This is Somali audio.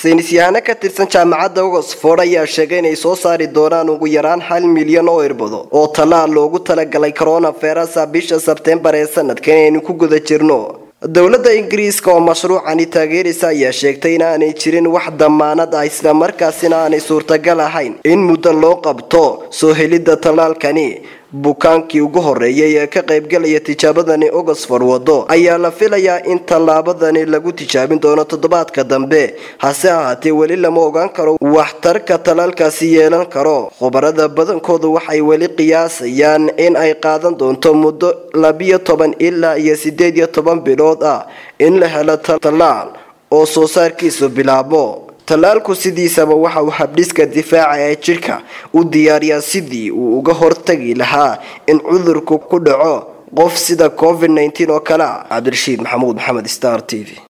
saynisyahano ka tirsan jaamacadda oxford ayaa sheegay inay soo saari doonaan ugu yaraan hal milyan oo irbado oo tallaal loogu talagalay coronavirasa bisha sebtembar ee sanadkan aynu ku guda jirno dowladda ingiriiska oo mashruucani taageeraysa ayaa sheegtay inaanay jirin wax damaanad ah islamarkaasina aanay suurtagal ahayn in muddo loo qabto soo helidda tallaalkani bukaankii ugu horeeyay ee ka qaybgalaya tijaabadani oxford wado ayaa la filayaa in tallaabadani lagu tijaabin doono toddobaadka dambe hase ahaatee weli lama ogaan karo waxtarka tallaalkaasi yeelan karo khubarada badankoodu waxay weli qiyaasayaan in ay qaadan doonto muddo labiyo toban ilaa iyo sideed iyo toban bilood ah in la helo tallaal oo soo saarkiisu bilaabo tallaalku sidiisaba waxa uu habdhiska difaaca ee jidhka u diyaariyaa sidii uu uga hortagi lahaa in cudurku ku dhaco qof sida covid-19 oo kale ah cabdirashiid maxamuud maxamed star t v